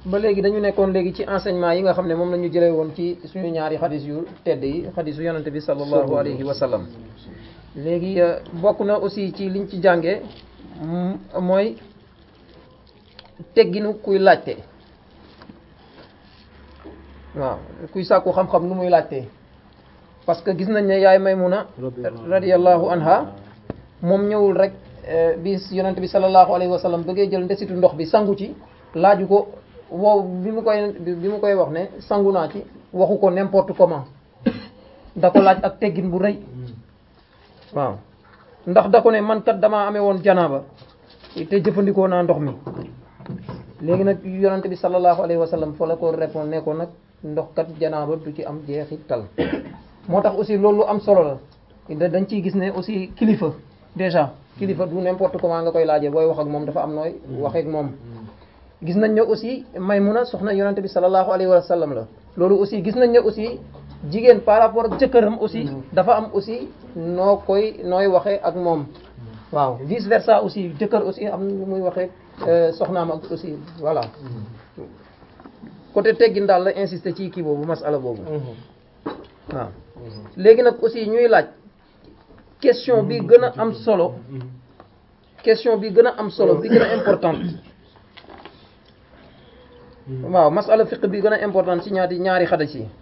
ba léegi dañu nekkoon léegi ci enseignement yi nga xam ne moom la ñu jëlee woon ci suñu ñaari xadis yu tedd yi xadisu yonante bi sallallahu alayhi wa sallam léegi bokk na aussi ci liñ ci jàngee mooy tegginu kuy laajte waaw kuy sàkku xam-xam nu muy laajte parce que gis nañ ne yaay Maymuna radiyallahu anha moom ñëwul rek bi yonante bi sallallahu alayhi wa sallam bëggee jël ndesitu ndox bi sangu ci laaju ko wow bi mu koy bi mu koy wax ne sangu naa ci waxu ko n'importe comment da ko laaj ak teggin bu rëy waaw ndax da ko ne man kat damaa amee woon janaaba te jëfandikoo naa ndox mi léegi nag yonante bi sallallahu alayhi wa sallam fa la ko répondre ne ko nag ndox kat janaaba du ci am jeexital moo tax aussi loolu am solo la dañ ciy gis ne aussi kilifa déjà kilifa du n'importe comment nga koy laajee booy wax ak moom dafa am nooy waxee ak moom gis nañ ne aussi Maymuna soxna yonante bi sallallahu alayhi wa sallam la loolu aussi gis nañ ne aussi jigéen par rapport ak jëkkëram aussi dafa am aussi noo koy nooy waxee ak moom waaw vice versa aussi jëkkër aussi am nu muy waxee soxnaam ak aussi voilà côté teggin daal la insister ci kii boobu masala boobu waaw léegi nag aussi ñuy laaj question bi gën a am solo question bi gën a am solo bi gën a importante waaw masala fiq bi gën a important ci ñaari ñaari xadis yi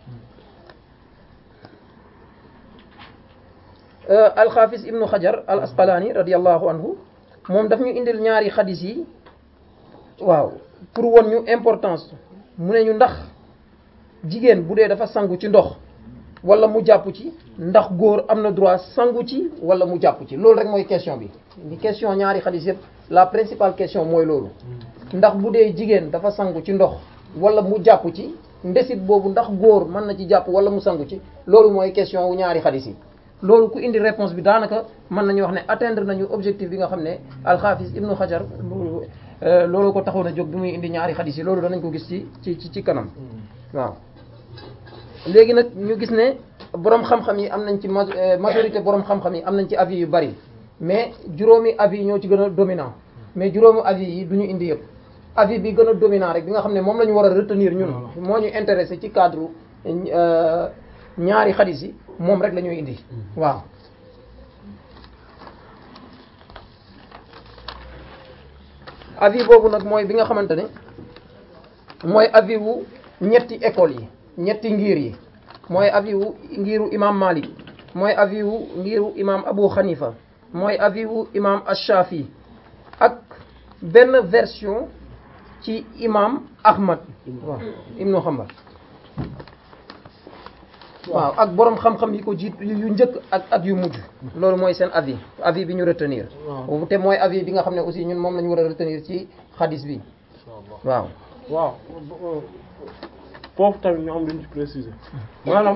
alxaafis ibnu xajar al asqalaani radiallahu anhu moom daf ñu indil ñaari xadis yi waaw pour won ñu importance mu ne ñu ndax jigéen bu dee dafa sangu ci ndox wala mu jàpp ci ndax góor am na droit sangu ci wala mu jàpp ci loolu rek mooy question bi ni question ñaari xadis yëpp la principale question mooy loolu ndax bu dee jigéen dafa sangu ci ndox wala mu jàpp ci ndesit boobu ndax góor mën na ci jàpp wala mu sangu ci loolu mooy question wu ñaari xadis yi loolu ku indi réponse bi daanaka mën nañu wax ne atteindre nañu objectif bi nga xam ne alxaafis ibnu xajar loolu ko taxoon a jóg bi muy indi ñaari xadis yi loolu danañ ko gis ci ci ci kanam waaw léegi nag ñu gis ne borom xam-xam yi am nañ ci majorité borom xam-xam yi am nañ ci avis yu bari mais juróomi avis yi ñoo ci gën a dominant mais juróomi avis yi du ñu indi yëpp avis bi gën a dominant rek bi nga xam ne moom la ñu war a retenir ñun moo ñu intéressé ci cadre ñaari xadis yi moom rek la ñuy indi waaw avis boobu nag mooy bi nga xamante ne mooy avis wu ñetti école yi ñetti ngir yi mooy avis wu ngiru imam Malik mooy avis wu ngiru imam Abu Hanifa mooy avis wu imam Ash-Shafi ak benn version ci imam Ahmad waaw ibnu Hanbal waaw ak borom xam-xam yi ko jiit yu njëkk ak ak yu mujj loolu mooy seen avis avis bi ñu retenir te mooy avis bi nga xam ne aussi ñun moom la ñu war a retenir ci xadis bi waaw waaw foofu tamit ñu am lu ñu ci préciser maanaam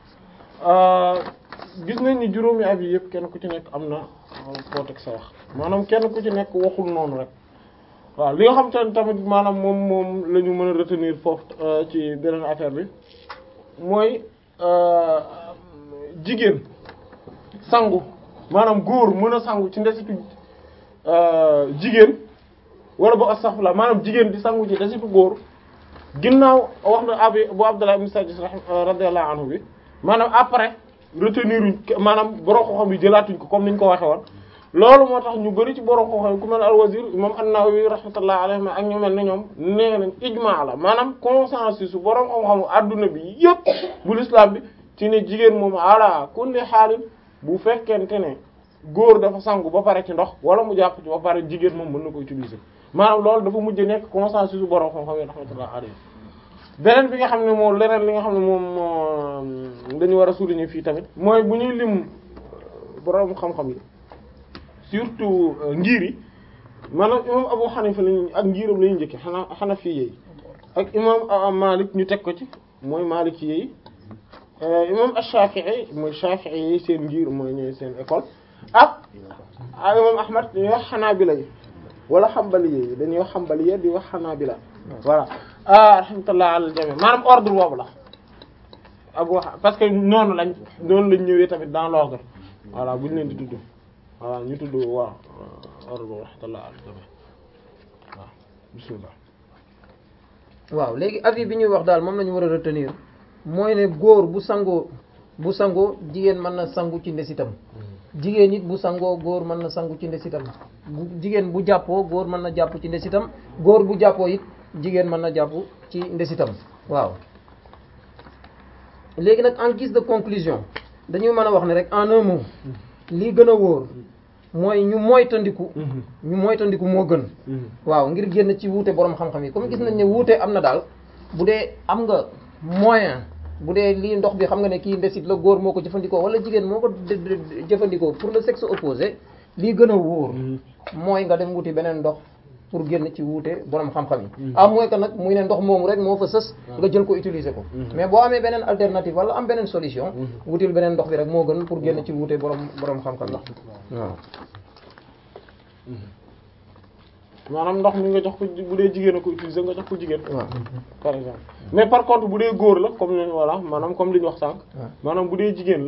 gis nañ ni juróomi avis yëpp kenn ku ci nekk am na foo teg sa wax maanaam kenn ku ci nekk waxul noonu rek waaw li nga xam te tamit maanaam moom moom la ñu mën a retenir foofu ci beneen affaire bi mooy jigéen sangu maanaam góor mën a sangu ci ndesitu jigéen wala ba astaghfirullah maanaam jigéen di sangu ci ndesitu góor ginnaaw wax na abi bu Abdullah ibn Sajis radiyallahu anhu bi maanaam après retenir uñ maanaam borom xam-xam yi jëlaatuñ ko comme niñ ko waxe woon loolu moo tax ñu bari ci borom xam-xam ku mel al-Wazir imam an-Nawawi rahmatullahi alayhi ak ñu mel ne ñoom nee nañ ijmaa la maanaam consensus su borom xam-xamu adduna bi yëpp bu l'islam bi ci ne jigéen moom ala kulli xaalin bu fekkente ne góor dafa sangu ba pare ci ndox wala mu jàpp ci ba pare jigéen moom mën na ko utiliser maanaam loolu dafa mujj nekk consensus su borom xam-xam yi rahmatullahi alayhi beneen bi nga xam ne moom leneen li nga xam ne moom dañu war a souligner fii tamit mooy bu ñuy lim borom xam-xam yi. surtout ngir yi maanaam imam Abu Hanifa lañu ak ngiram lañu njëkke xanaa Hanafi yi ak imam Malik ñu teg ko ci mooy Maliki yi imam Ash-Shafi'i mooy Shafi'i yi seen ngir mooy ñooy seen école ak ak imam Ahmad dañuy wax Hanabila yi wala Hanbali yi dañuy wax Hanbali yi di wax Hanabila voilà rahmatullah ala al-jami' maanaam ordre boobu la Abu parce que noonu lañ noonu lañ ñëwee tamit dans l'ordre voilà bu ñu leen di tudd waaw ñu tudd waaw ordre boobu rahmatullah ala al-jami' waaw bismillah waaw léegi avis bi ñuy wax daal moom la ñu war a retenir mooy ne góor bu sangoo bu sangoo jigéen mën na sangu ci ndesitam jigéen it bu sangoo góor mën na sangu ci ndesitam bu jigéen bu jàppoo góor mën na jàpp ci ndesitam góor bu jàppoo it jigéen mën na jàpp ci ndesitam waaw léegi nag en guise de conclusion dañuy mën a wax ne rek en un mot lii gën a wóor mooy ñu moytandiku ñu moytandiku moo gën waaw ngir génn ci wuute borom xam-xam yi comme gis nañ ne wuute am na daal bu dee am nga moyen bu dee lii ndox bi xam nga ne kii ndesit la góor moo ko jëfandikoo wala jigéen moo ko jëfandikoo pour le sexe opposé lii gën a wóor mooy nga dem wuti beneen ndox pour génn ci wuute borom xam-xam yi à moins que nag muy ne ndox moomu rek moo fa sës nga jël ko utiliser ko mais boo amee beneen alternative wala am beneen solution wutil beneen ndox bi rek moo gën pour génn ci wuute borom borom xam-xam yi waaw maanaam ndox mi nga jox ko bu dee jigéen a ko utiliser nga jox ko jigéen waaw par exemple mais par contre bu dee góor la comme ni voilà maanaam comme li ñu wax sànq maanaam bu dee jigéen la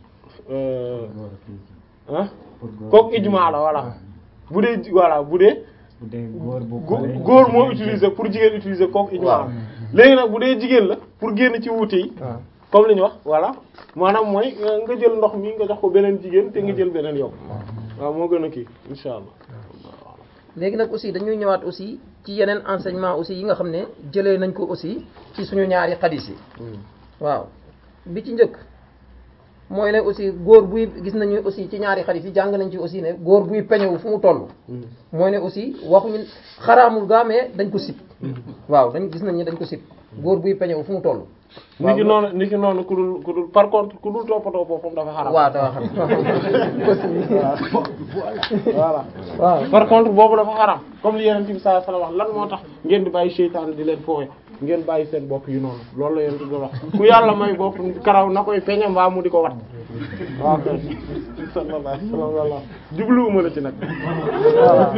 ah kooku ijmaa la voilà bu dee voilà bu dee bu dee góor bu gó- góor moo utiliser pour jigéen utiliser kooku ijmaa la léegi nag bu dee jigéen la pour génn ci wuute yi waaw comme li ñu wax voilà maanaam mooy nga jël ndox mi nga jox ko beneen jigéen te nga jël beneen yow waaw moo gën a kii insha allah léegi nag aussi dañuy ñëwaat aussi ci yeneen enseignement aussi yi nga xam ne jëlee nañ ko aussi ci suñu ñaari xadis yi waaw bi ci njëkk mooy ne aussi góor buy gis nañu aussi ci ñaari xadis yi jàng nañ ci aussi ne góor buy peñewu fu mu toll mooy ne aussi waxuñu xaraamul gaa mais dañ ko sib waaw dañ gis nañ ne dañ ko sib góor buy peñewu fu mu toll ni ki noonu ni ki noonu ku dul ku dul par contre ku dul toppatoo boppam dafa xaram waaw dafa xam voilà waaw par contre boobu dafa xaram comme li yeneen bi sallallahu alayhi wasallam wax lan moo tax ngeen di bàyyi seytaane di leen foowe ngeen bàyyi seen bopp yi noonu loolu la yeneen bi wax ku yàlla may bopp karaw na koy peñe mbaa mu di ko wat waaw kay sallallahu alayhi wasallam jubluwuma la ci nag voilà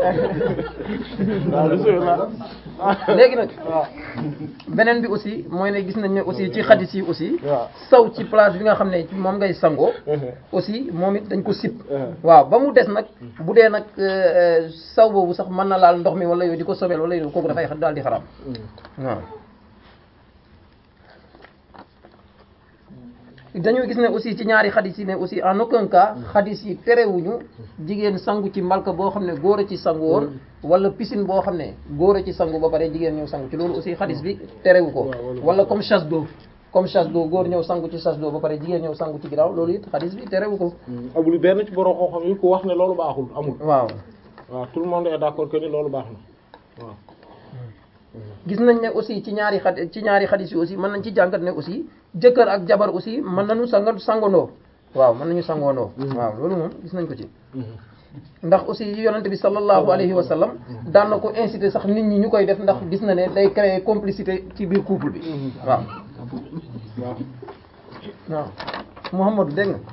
waaw bismillah léegi nag waaw beneen bi aussi mooy ne gis nañ ne aussi ci xadis yi aussi waaw saw ci place bi nga xam ne moom ngay sangoo aussi moom it dañ ko sip waaw ba mu des nag bu dee nag euh, saw boobu sax mën na laal ndox mi wala yooyu di ko sobeel wala yooyu kooku dafay daal di xaraam waaw dañoo gis ne aussi ci ñaari xadis yi ne aussi en aucun cas xadis yi terewuñu jigéen sangu ci mbalka boo xam ne góor a ci sangu woon wala piscine boo xam ne góor a ci sangu ba pare jigéen ñëw sangu ci loolu aussi xadis bi terewu ko wala comme chasse d'eau comme chasse d'eau góor ñëw sangu ci chasse d'eau ba pare jigéen ñëw sangu ci ginnaaw loolu it xadis bi terewu ko amul benn ci borom xam-xam yi ku wax ne loolu baaxul amul waaw waaw tout le monde est d'accord que ni loolu baax na waaw gis nañ ne aussi ci ñaari xad ci ñaari xadis yi aussi mën nañ ci jàngat ne aussi jëkkër ak jabar aussi mën nañu sanga sangandoo waaw mën nañu sangandoo waaw loolu moom gis nañ ko ci ndax aussi yonente bi sallallahu alayhi wa sallam daan na ko inciter sax nit ñi ñu koy def ndax gis na ne day créer complicité ci biir couple bi waaw waaw waaw Mouhamadou dégg nga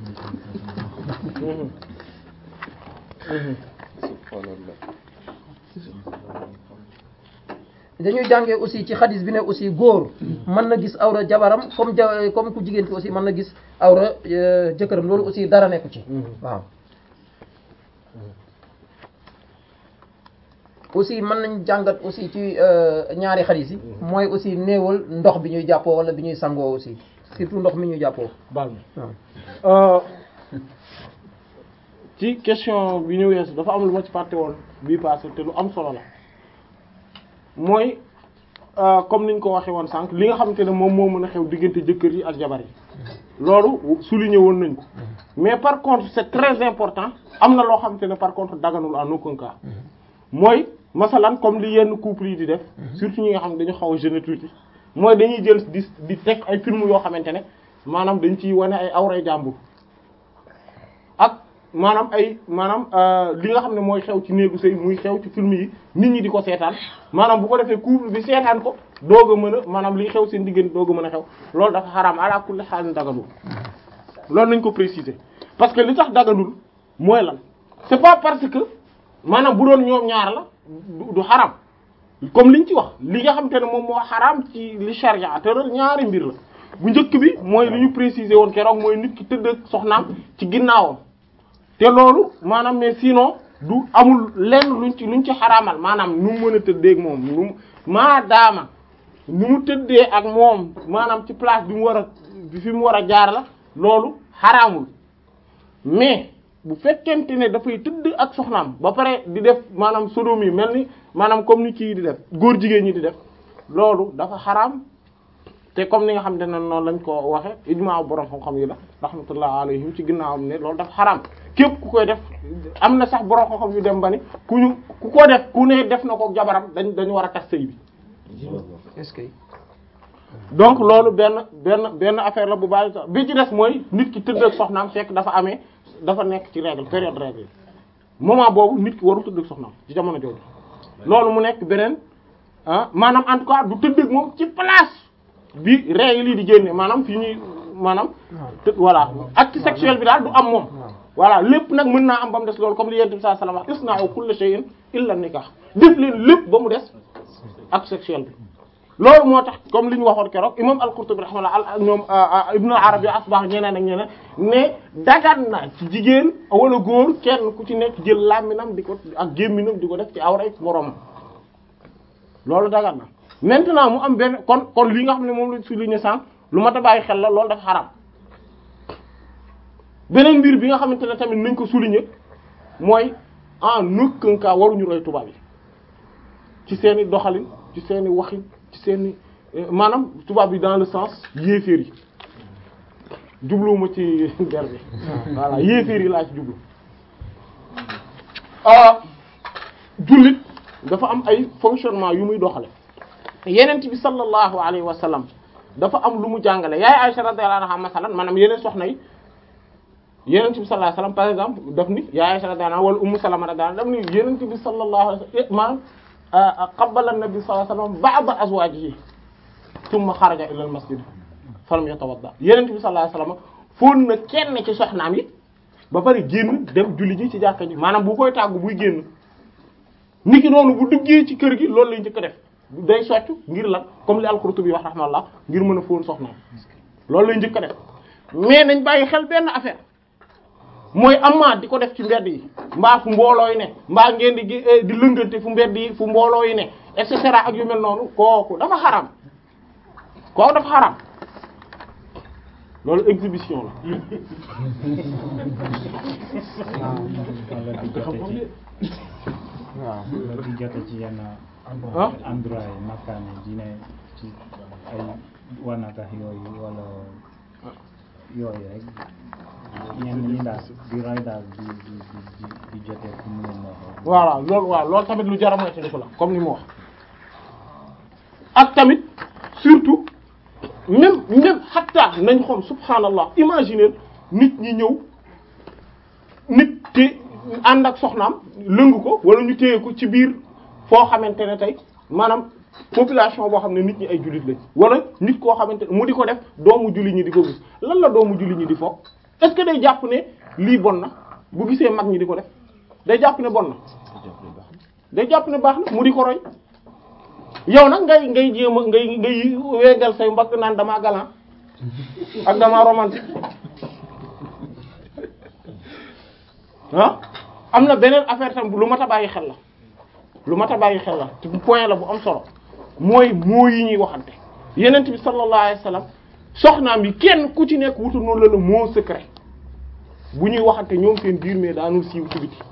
dañuy jàngee aussi ci xadis bi ne aussi góor mën na gis awra jabaram comme ja comme ku jigéen ki aussi mën na gis awra euh, jëkkëram loolu aussi dara nekku ci waaw aussi mën nañ jàngat aussi ci euh, ñaari xadis yi mooy aussi néewal ndox bi ñuy jàppoo wala bi ñuy sangoo aussi surtout ndox mi ñuy jàppoo baal waaw ma ci question bi ñu weesu dafa am lu ma ci fàtte woon bii passé te lu am solo la mooy euh, comme niñ ko waxee woon sànq li nga xamante ne moom moo mën a xew diggante jëkkër yi ak jabar yi loolu souligné woon nañ ko mais par contre c'est très important am na loo xamante ne par contre daganul en aucun cas mooy masalan comme li yenn couple yi di def surtout ñi nga xam ne dañu xaw a jeune tuuti mooy dañuy jël di di teg ay film yoo xamante ne maanaam dañ ciy wane ay awray jàmbur ak maanaam ay maanaam li nga xam ne mooy xew ci néegu sëy muy xew ci film yi nit ñi di ko seetaan maanaam bu ko defee couple bi seetaan ko doog a mën a maanaam liy xew seen diggante doog a mën a xew loolu dafa xaraam ala kulli xaal daganul loolu nañ ko préciser parce que li tax daganul mooy lan c'est pas parce que maanaam bu doon ñoom ñaar la du du xaram comme liñ ci wax li nga xam te ne moom moo xaraam ci li charia tëral ñaari mbir la bu njëkk bi mooy li ñu préciser woon keroog mooy nit ki tëdd ak soxnaam ci ginnaawam te loolu maanaam mais sinon du amul lenn luñ ci luñ ci xaraamal maanaam nu mu mën a tëddeeg moom nu maadaama ni mu tëddee ak moom maanaam ci place bi mu war a bi fi mu war a jaar la loolu xaraamul mais bu fekkente ne dafay tëdd ak soxnaam ba pare di def maanaam sodomi mel ni maanaam comme ni kii di def góor jigéen ñi di def loolu dafa xaraam te comme ni nga xam ne noonu lañ ko waxe ijmaa borom xam-xam yi la rahmatullah alayhim ci ginnaawam ne loolu dafa xaraam képp ku koy def am na sax borom xam-xam yu dem ba ni ku ñu ku ko def ku ne def na ko jabaram dañ dañu war a tas sëy bi est-ce que donc loolu benn benn benn affaire la bu bàyyi sax bi ci des mooy nit ki tëdd ak soxnaam fekk dafa amee dafa nekk ci règle période règle yi moment boobu nit ki warul tëdd ak soxnaam ci jamono jooju loolu mu nekk beneen ah maanaam en tout cas du tëdd ak moom ci place bi règle yi di génne maanaam fi ñuy maanaam të voilà acte sexuel bi daal du am moom voilà lépp nag mën naa am ba mu des loolu comme li yonent bi sallallahu alayhi wasallam isna'u kulla shay'in illa nikah def leen lépp ba mu des acte sexuel bi loolu moo tax comme li ñu waxoon keroog imam al-Qurtubi rahimahullah ñoom Ibn Arabi asbah ñeneen ak ñeneen ne dagan na ci jigéen wala góor kenn ku ci nekk jël làmminam di ko ak gémminam di ko def ci awray borom loolu dagan na maintenant mu am benn kon kon li nga xam ne moom la souligner sànq lu mat a bàyyi xel la loolu dafa xaram beneen mbir bi nga xamante ne tamit nañ ko souligner mooy en aucun cas waruñu roy tubaab yi ci seeni doxalin ci seeni waxin ci seeni maanaam tubaab yi dans le sens yéeféer yi jubluwuma ci der bi voilà yéeféer yi laa ci jublu jullit dafa am ay fonctionnement yu muy doxale yenent bi sallallahu alayhi wa sallam dafa am lu mu jàngale yaay Aisha radiyallahu anha masalan maanaam yeneen soxna yi yenent bi sallallahu alayhi wa sallam par exemple daf ni yaay Aisha radiyallahu anha wala Ummu Salama radiyallahu anha daf ni yenent bi sallallahu alayhi wa sallam maanaam qabbala an-nabi sallallahu alayhi wa sallam ba'da azwajihi thumma xaraja ila al-masjid falam yatawadda yenent bi sallallahu alayhi wa sallam fóon na kenn ci soxnaam yi ba pare génn dem julli ji ci jàkka ji maanaam bu koy tàggu buy génn niki noonu bu duggee ci kër gi loolu lay njëkk a def day soccu ngir lan comme li al-Qurtubi wax rahmallah ngir mën a fóon soxnaam loolu lay njëkk a def mais nañ bàyyi xel benn affaire mooy amma di ko def ci mbedd yi mbaa fu mbooloo yi ne mbaa ngeen di di lëngante fu mbedd yi fu mbooloo yi ne et cetera ak yu mel noonu kooku dafa xaram kooku dafa xaram loolu exhibition la waaw loolu di jote ci yenn ah endroit yi makkaane dine ci ay wanakax yooyu wala yooyu rek ñenn ñi daal di roy daal di di di di jote fu mu leen neexee voilà loolu waaw loolu tamit lu jar a moytandiku la comme ni mu wax ak tamit surtout même même hatta nañ xool subhanallah imaginer nit ñi ñëw nit te ànd ak soxnaam lëngu ko wala ñu téye ko ci biir foo xamante ne tey maanaam population boo xam ne nit ñi ay jullit lañ wala nit koo xamante ne mu di ko def doomu jullit ñi di ko gis lan la doomu jullit ñi di foog est-ce que day jàpp ne lii bon na bu gisee mag ñi di ko def day jàpp ne bon na day jàpp ne baax na mu di ko roy yow nag ngay ngay jéem a ngay ngay wengal say mbagg naan damaa galant ak damaa romantique ah am na beneen affaire tam lu mat a bàyyi xel la lu mat a bàyyi xel la te point la bu am solo mooy moo yi ñuy waxante yenent bi sallallahu alayhi wasallam soxnaam yi kenn ku ci nekk wutu noonu la la moo secret bu ñuy waxante ñoom seen biir mais daanul siiw ci biti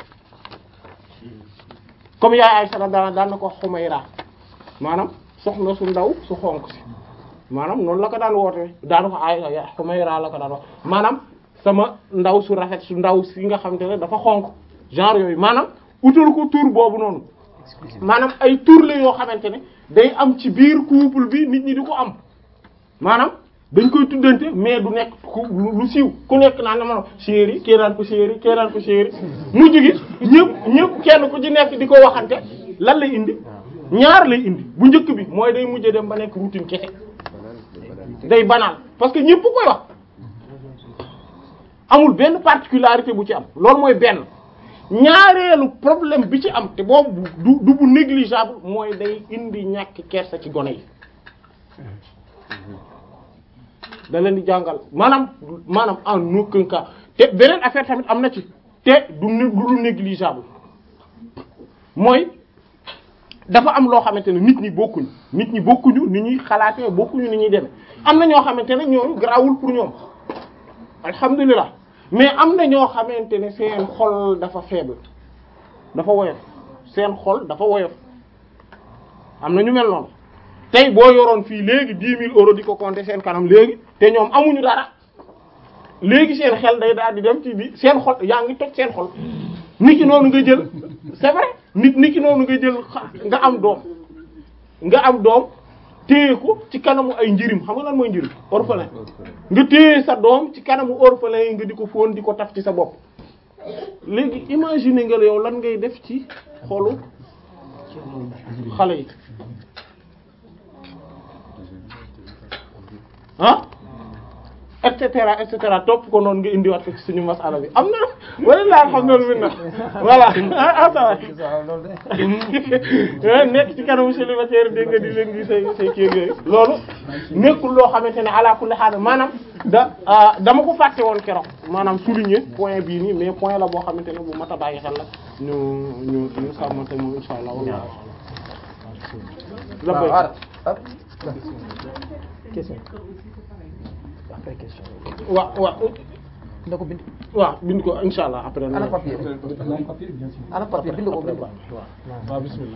comme yaay Aysa daan daan na ko Xumayra maanaam soxna su ndaw su xonk si maanaam noonu la ko daan woote daan ko ay Xumayra la ko daan wax maanaam sama ndaw su rafet su ndaw si nga xamante ne dafa xonk genre yooyu maanaam utal ko tur boobu noonu maanaam ay tur la yoo xamante ne day am ci biir couple bi nit ñi di ko am maanaam dañ koy tuddante mais du nekk ku lu siiw ku nekk naan na ma chéri kii naan ko chéri kii naan ko chéri mujj gi ñëpp ñëpp kenn ku ci nekk di ko waxante lan lay indi ñaar lay indi bu njëkk bi mooy day mujj dem ba nekk routine kese day banal parce que ñëpp koy wax amul benn particularité bu ci am loolu mooy benn ñaareelu problème bi ci am te boobu du du bu négligeable mooy day indi ñàkk kersa ci gone yi da leen di jàngal maanaam maanaam en aucun cas te beneen affaire tamit am na ci te du du négligeable mooy dafa am loo xamante ne nit ñi bokkuñu nit ñi bokkuñu ni ñuy xalaatee bokkuñu ni ñuy demee am na ñoo xamante ne ñooñu garaawul pour ñoom alhamdulilah mais am na ñoo xamante ne seen xol dafa faible dafa woyof seen xol dafa woyof am na ñu mel noonu tey boo yoroon fii léegi dix mille euros di ko compter seen kanam léegi te ñoom amuñu dara léegi seen xel day daal di dem ci di seen xol yaa ngi toj seen xol nit ki noonu nga jël c'est vrai nit nit ki noonu nga jël nga am doom nga am doom téye ko ci kanamu ay njirim xam nga lan mooy njirim orphelin nga téye sa doom ci kanamu orphelin yi nga di ko fóon di ko taf ci sa bopp léegi imaginer nga yow lan ngay def ci xolu xale yi ah et cetera et cetera topp ko noonu nga indiwaat ko ci suñu masala bi am na wala laa xam noonu min na voilà ah ça va nekk ci kanamu célibataire dégg nga di leen gi say say kii yooyu loolu nekkul loo xamante ne ala kulli haal maanaam da dama ko fàtte woon keroog maanaam souligner point bii nii mais point la boo xamante ne bu mat a bàyyi xel la ñu ñu ñu sàmmante moom insha allah wala waaw ah question après question waaw waaw na ko bind waaw bind ko insha allah après ana papier ana papier bind ko bind ko waaw bismillah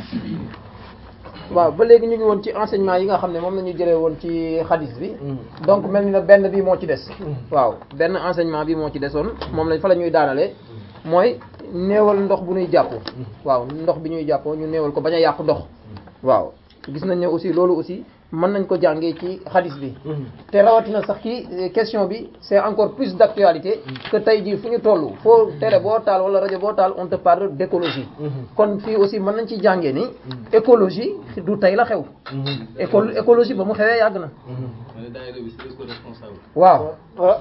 waaw ba léegi ñu ngi woon ci enseignement yi nga xam ne moom la ñu jëlee woon ci hadith bi donc mel ni na benn bi moo ci des waaw benn enseignement bi moo ci desoon moom lañ fa la ñuy daanalee mooy néewal ndox bu ñuy jàppoo waaw ndox bi ñuy jàppoo ñu néewal ko bañ a yàq ndox waaw gis nañ ne aussi loolu aussi mën nañ ko jàngee ci hadith bi te rawatina sax ci question bi c'est encore plus d'actualité que tey jii fu ñu toll foo télé boo taal wala rajo boo taal on te parle d'écologie kon fii aussi mën nañ ci jàngee ni écologie du tey la xew éco écologie ba mu xewee yàgg na waaw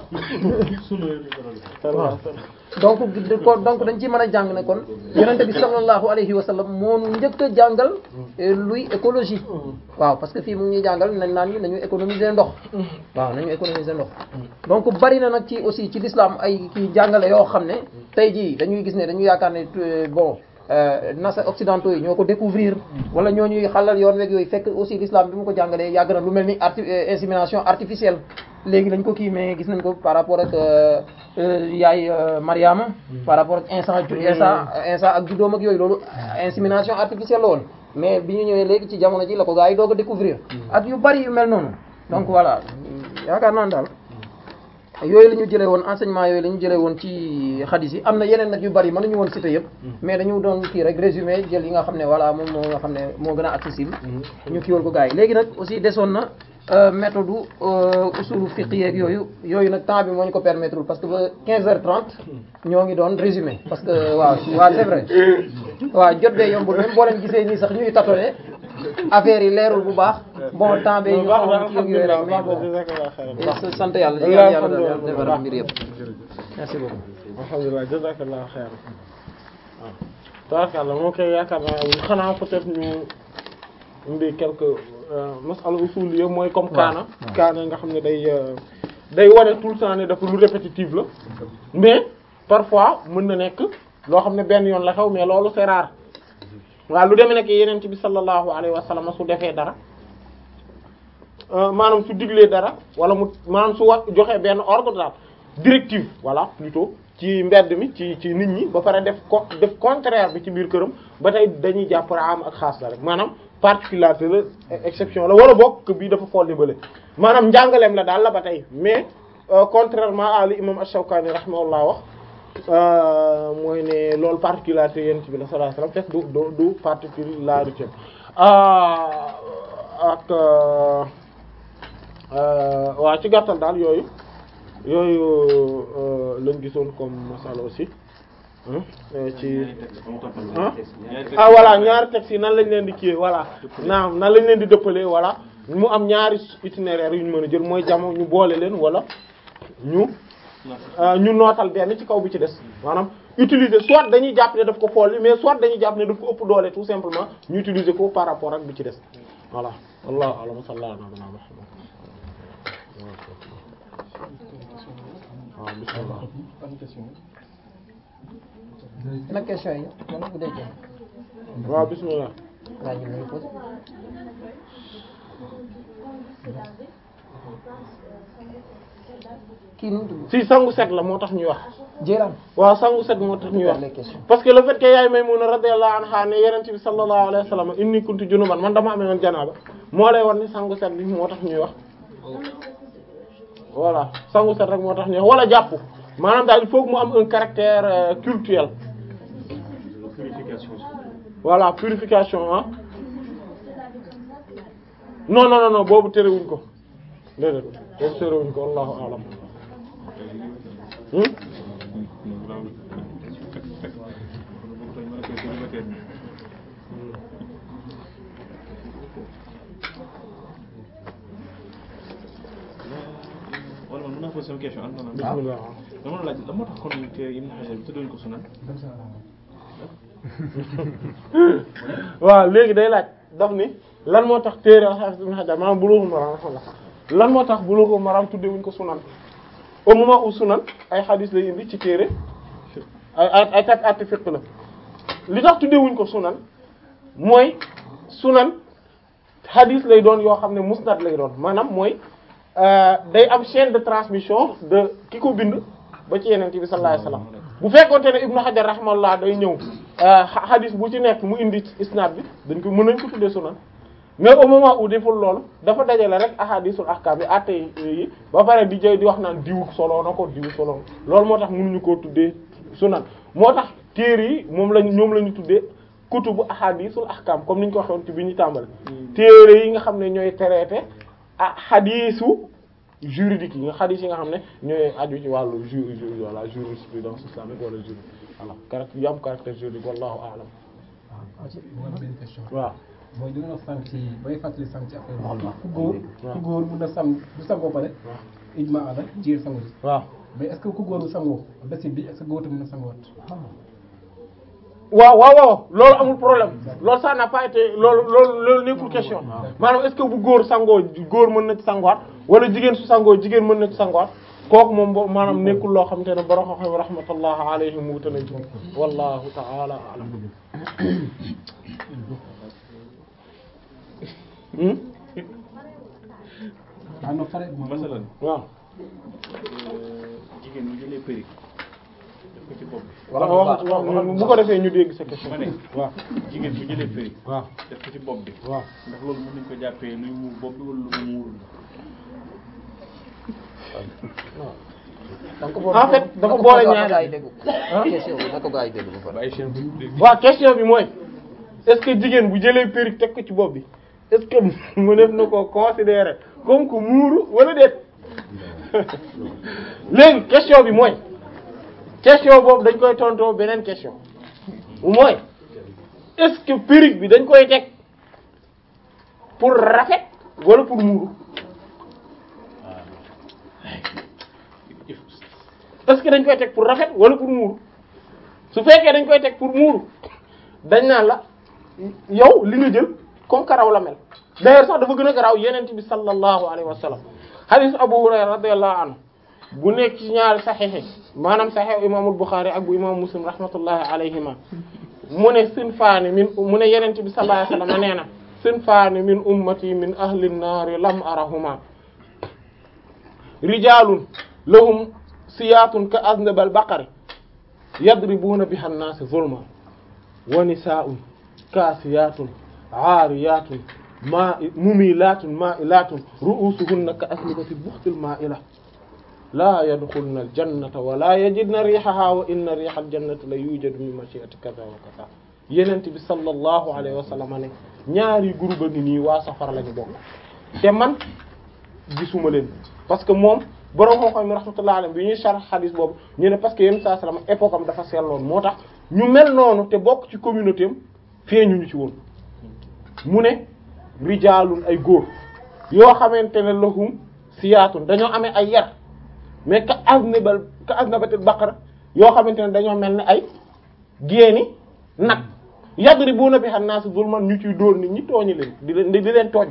donc kon donc dañ ci mën a jàng ne kon yonente bi sallallahu alayhi wa sallam moo nu njëkk a jàngal luy écologie waaw parce que fii mu ngi ñuy jàngal nañ naan ñu nañu économiser ndox waaw nañu économiser ndox donc bari na nag ci aussi ci l'islam ay kii jàngale yoo xam ne tey jii dañuy gis ne dañu yaakaar ne bon nasa occidentaux yi ñoo ko découvrir wala ñoo ñuy xalal yoon weeg yooyu fekk aussi l'islam bi mu ko jàngalee yàgg na lu mel ni arti insémination artificielle léegi lañ ko kii mais gis nañ ko par rapport ak yaay Mariama par rapport ak instant instant instant ak juddoom ak yooyu loolu insémination artificielle la woon mais bi ñu ñëwee léegi ci jamono ji la ko gaa yi doog a découvrir ak yu bari yu mel noonu donc voilà yaakaar naa daal yooyu la ñu jëlee woon enseignement yooyu la ñu jëlee woon ci xadis yi am na yeneen nag yu bari mënuñu woon citer yëpp mais dañu doon kii rek résumé jël yi nga xam ne voilà moom moo nga xam ne moo gën a accessible ñu kiiwal ko gars yi léegi nag aussi desoon na méthode usulu fiqh yeeg yooyu yooyu nag temps bi moo ñu ko permettre parce que ba 15h30 ñoo ngi doon résumé parce que waaw waaw c'est vrai waaw jot bee yombul même boo leen gisee nii sax ñuy tâtonner affaire yi leerul bu baax bon temps bee ñu xaw ci yooyu rek mais bon sant yàlla di yàlla yàlla daal defar mbir yëpp merci beaucoup alhamdulilah jazakallahu xayran waaw tabaarkalla moo koy yaakaar naa xanaa peut-être ñu indi quelques masala usul yi mooy comme kaana kaana nga xam ne day day wane tout le temps ne dafa lu répétitif la mais parfois mën na nekk loo xam ne benn yoon la xew mais loolu c'est rare waaw lu demee nekk yeneen bi sallallahu alayhi wa sallam su defee dara maanaam su diglee dara wala mu maanaam su wax joxee benn ordre daal directive voilà plutôt ci mbedd mi ci ci nit ñi ba pare def ko def contraire bi ci biir këram ba tey dañuy jàpp am ak xaas la rek maanaam particularité la exception la wala bokk bii dafa folli bale maanaam njàngaleem la daal la ba tey mais contrairement à li imam Ash-Shawkani rahimahullah wax mooy ne loolu particularité yent bi la sallallahu alayhi wasallam fekk du du du particularité ak waaw ci gàttal daal yooyu yooyu lañ gisoon comme masala aussi ci ah voilà ñaari textes yi nan lañ leen di kiiwee voilà naam nan lañ leen di dëppalee voilà mu am ñaari itinéraire yu ñu mën a jël mooy jamono ñu boole leen wala ñu ñu nootal benn ci kaw bi ci des maanaam utiliser soit dañuy jàpp ne daf ko folli mais soit dañuy jàpp ne daf ko ëpp doole tout simplement ñu utiliser ko par rapport ak bi ci des voilà wallahu a'lam sallallahu alayhi wa sallam waaw bismillah nag question yi wala bu dee waaw bismillah laaj yi lañu posé kii nu mu tudd si sangu set la moo tax ñuy wax Jéeraan waaw sangu set moo tax ñuy wax les questions parce que le fait que yaay Maymuna radiyallahu anha ne yonent bi sallallahu alayhi wa sallam inni kuntu junuban man dama amee woon janaaba moo lay wan ni sangu set bi moo tax ñuy wax voilà sangu set rek moo tax ñuy wax wala jàpp maanaam daal il faut que mu am un caractère euh, culturel purification voilà purification ah non non non non boobu terewuñ ko déedéet boobu terewuñ ko wallahu a'lam hmm? wala man mën naa poser sama question am na nag bismillah dama la laaj la moo tax kon te Ibn Hajar bi tudduñ ko sunan waaw léegi day laaj daf ni lan moo tax téere Hafiz Ibn Hajar maanaam Bulughul Maram lan moo tax Bulughul Maram tuddee wuñ ko sunan au moment où sunan ay hadith lay indi ci téere ay ay ay tat atti fiqh la li tax tuddee wuñ ko sunan mooy sunan hadith lay doon yoo xam ne musnad lay doon maanaam mooy euh, day am chaîne de transmission de ki ko bind ba ci yeneen bi sallallahu alayhi wasallam bu fekkoonte ne Ibnu Hajar rahmallah day ñëw hadith bu ci nekk mu indi isnad bi dañ ko mën nañ ko tuddee sunan mais au moment où deful loolu dafa dajale rek ahadisul ahkam yi atte yi ba pare di jëy di wax naan diw solo na ko diw solo loolu moo tax mënuñu koo tuddee sunan moo tax téere yi moom lañ ñoom la ñu tuddee kutubu ahadisul ahkam comme ni ñu ko waxoon ci bi ñu tàmbale téere yi nga xam ne ñooy traité ah hadisu juridique yi nga hadis yi nga xam ne ñooy aju ci wàllu ju ju voilà jurisprudence islamique wala juri voilà caractère yu am caractère juridique wallahu a'lam waaw ci bu am benn question. waaw mooy li nga wax sànq ci bay fàttali sànq ci affaire bi. ku góor ku góor mun na sang du sangoo pare. ijma ala jiir sangu ji. waaw mais est-ce que ku góor bu sangoo bési bi est-ce que góor tamit mën na sangoot. waaw waaw waaw loolu amul problème loolu ça n'a pas été loolu loolu loolu nekkul question maanaam est-ce que bu góor sangoo góor mën na ci sangoot wala jigéen su sangoo jigéen mën na ci sangoot kooku moom bo maanaam nekkul loo xamante ne borom xam-xam rahmatullah alayhim wuute nañ ci wallahu ta'ala a'lam hmm ah non pare moom. masalan waaw jigéen bu jëlee péri def ko ci bopp bi wala waaw wax wax bu ko defee ñu dégg sa question ma ne waaw jigéen bu jëlee péri waaw def ko ci bopp bi waaw ndax loolu mën nañ ko jàppee luy muur bopp bi wala lu mu muurul donc boobu En fait, dafa boole ñaari- ay dégg question bi na ko gaa yi dégg ba pare waaw question bi mooy est-ce que jigéen bu jëlee perruque teg ko ci bopp bi est-ce que mu def na ko considérer comme que muuru wala déet léegi question bi mooy question boobu dañ koy tontoo beneen question mooy est-ce que perruque bi dañ koy teg pour rafet wala pour muuru est-ce que dañ koy teg pour rafet wala pour muuru su fekkee dañ koy teg pour muuru dañ naan la yow li nga jël comme karaw la mel d'ailleurs sax dafa gën a garaaw yenent bi sallallahu alayhi wa sallam hadith Abu Hurayra radiyallahu anhu bu nekk ci ñaari saxiix maanaam saxiix imaamul Buxaari ak bu imaamu Muslim rahmatullahi alayhima mu ne sinfaani min mu ne yenent bi sallallahu alayhi wa sallam nee na sinfaani min ummati min ahli nnaari lam arahuma rijaalun lahum siyaatun ka aznabal baqari yadribuuna biha nnaasi zulma wa nisaa'un kaasiyaatun aariyaatun maa mumilaatun maa'ilaatun ru'uusuhunna ka asnibati buxtil maa'ila laa yadxulna aljannata wa laa yajidna riihahaa wa inna riiha aljannati la yuujadu min mashii'ati kaza wa kaza Yonent bi sallallahu alayhi wa sallam ne ñaari groupe a ngi nii waa safara lañu bokk te man gisuma leen parce que moom borom xam-xam mi rahmatullahi alayhi bi ñuy sharh hadith boobu ñu ne parce que Yonent sallallahu alayhi wa sallam époque am dafa seetloon moo tax ñu mel noonu te bokk ci communauté am feeñu ñu ci woon mu ne rijaalun ay góor yoo xamante ne lahum siyaatun dañoo amee ay yar mais ka aznabal ka aznabatil baqara yoo xamante ne dañoo mel ne ay géeni nag yadribuna biha an-nas zulman ñu ciy dóor nit ñi tooñi leen di leen di leen tooñ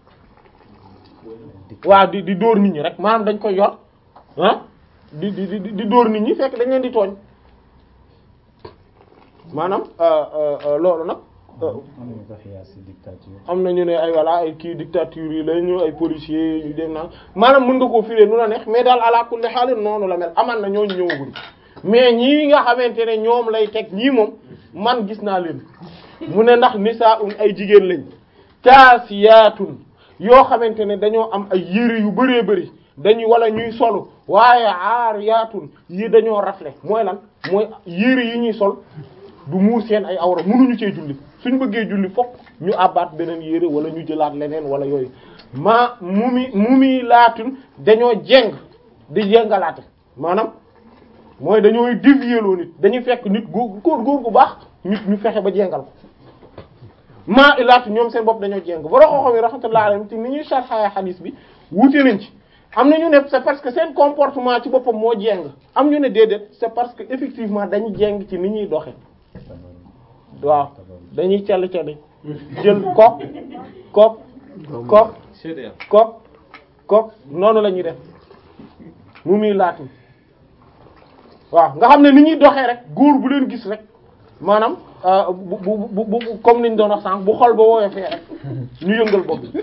waaw di di dóor nit ñi rek maanaam dañ koy yor ah di di di di dóor nit ñi fekk dañ leen di tooñ maanaam loolu nag am nañu ko xiyaas ci dictature am na ñu ne ay voilà ay kii dictature yi la ñu ay policiers yu dem naan maanaam mën nga koo firé nu la neex mais daal ala kulli xaal noonu la mel aman na ñooñu ñëwaguñ mais ñii nga xamante ne ñoom lay teg ñii moom man gis naa leen mu ne ndax nisaa'un ay jigéen lañ kaasiyaatun yoo xamante ne dañoo am ay yére yu bëree bëri dañuy wala ñuy solu waaye aariyaatun yi dañoo rafle mooy lan mooy yére yi ñuy sol du muur seen ay awra mënuñu cee julli suñ bëggee julli fokk ñu àbbaat beneen yére wala ñu jëlaat leneen wala yooyu ma mumi mumi laatun dañoo jeng di jengalaate maanaam mooy dañooy dévier loo nit dañuy fekk nit góor góor góor gu baax nit ñu fexe ba jengal ko maa ilaatu ñoom seen bopp dañoo jeng ba roxoo xam yi rahmatullah alayhim te ni ñuy sarxaaya xadiis bi wuute nañ ci am na ñu ne c'est parce que seen comportement ci boppam moo jeng am ñu ne déedéet c'est parce que effectivement dañu jeng ci ni ñuy doxe waaw dañuy cell celli jël kok kok kok kok kok noonu la ñuy def mu muy laatu waaw nga xam ne ni ñuy doxee rek góor bu leen gis rek maanaam bu bu bu bu comme niñ doon wax sànq bu xol ba woowee fee rek ñu yëngal bopp bi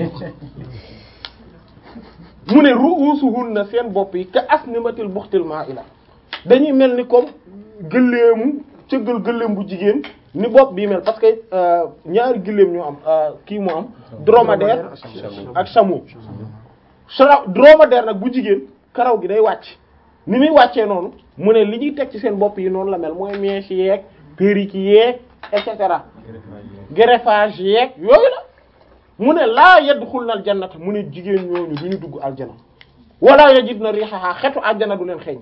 mu ne ru'usuhunna seen bopp yi ka asnimatil buxtil ma'ila dañuy mel ni comme gëléemu cëggal gëléem bu jigéen ni bopp bii mel parce que ñaari gëléem ñoo am kii moo am dromadaire ak chameau cha dromadaire nag bu jigéen karaw gi day wàcc ni muy wàccee noonu mu ne li ñuy teg ci seen bopp yi noonu la mel mooy mèche yeeg perruque yeeg et cetera greffage yeeg yooyu la mu ne laa yadxulna aljannata mu ne jigéen ñooñu du ñu dugg aljana wala yajidna rihaha xetu aljana du leen xeeñ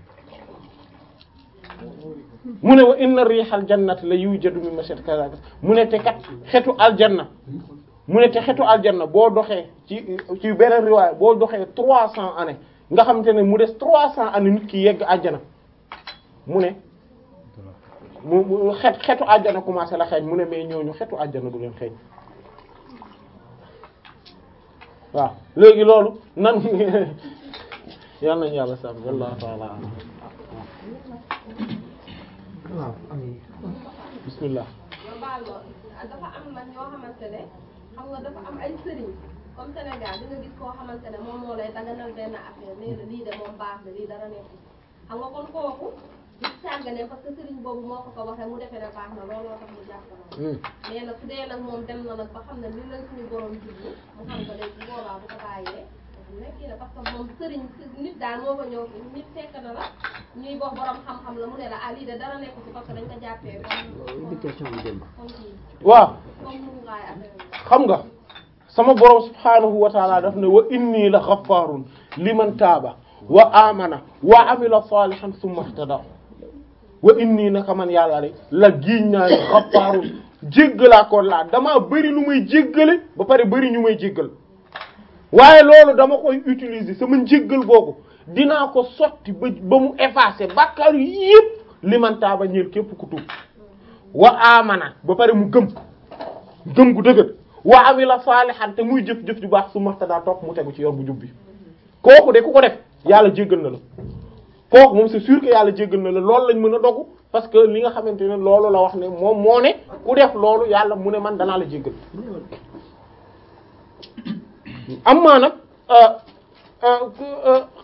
mu ne wa inna rihal jannati la yujadu min mashat kaza mu ne te kat xetu aljanna mu ne te xetu aljanna boo doxee ci ci beneen riwaay boo doxee trois cents années nga xamante ne mu des trois cents années nit ki yegg aljana mu ne mu mu xet xetu aljana commencé la xeeñ mu ne mais ñooñu xetu aljana du leen xeeñ waaw léegi loolu nan yal nañu yàlla sàmm wallahu ta'ala waaw bismillah baal ma dafa am nag ñoo xamante ne xam nga dafa am ay sëriñ comme Sénégal di nga gis koo xamante ne moom moo lay daganal benn affaire nee na lii de moom baax na lii dara nekk xam nga kon kooku di sàggane parce que sëriñ boobu moo ko ko waxee mu defee ne baax na looloo tax mu jàpp na mais nag su dee nag moom dem na nag ba xam ne li la suñu borom jublu mu xam ko léegi bu boobaa bu ko bàyyee nekk na parce que moom sëriñ nit daal moo ko ñëw fi nit fekk na la ñuy wax borom xam-xam la mu ne la ah lii de dara nekk ci parce que dañ ko jàppee comme comme kii waaw comme mu ngaay affaire bi. xam nga sama borom subhaanahu wa taala daf ne wa inni la xafaarun liman taaba wa amana wa amila salihan summa ihtada wa inni naka man yàlla rek la giiñ naa ne xafaarun jéggalaa ko laa damaa bëri lu may jéggale ba pare bëri ñu may jéggal waaye loolu dama koy utiliser sama njéggal googu dinaa ko sotti ba ba mu effacer bàkkaar yépp liman taaba ñeel képp ku tuub wa amana ba pare mu gëm gëm gu dëgër wa amila salihan te muy jëf-jëf ju baax su maxtadaa toog mu tegu ci yoon bu jub bi kooku de ku ko def yàlla jéggal na la kooku moom c'est sûr que yàlla jéggal na la loolu lañ mën a dogu parce que li nga xamante ne loolu la wax ne moom moo ne ku def loolu yàlla mu ne man danaa la jéggal am maa nag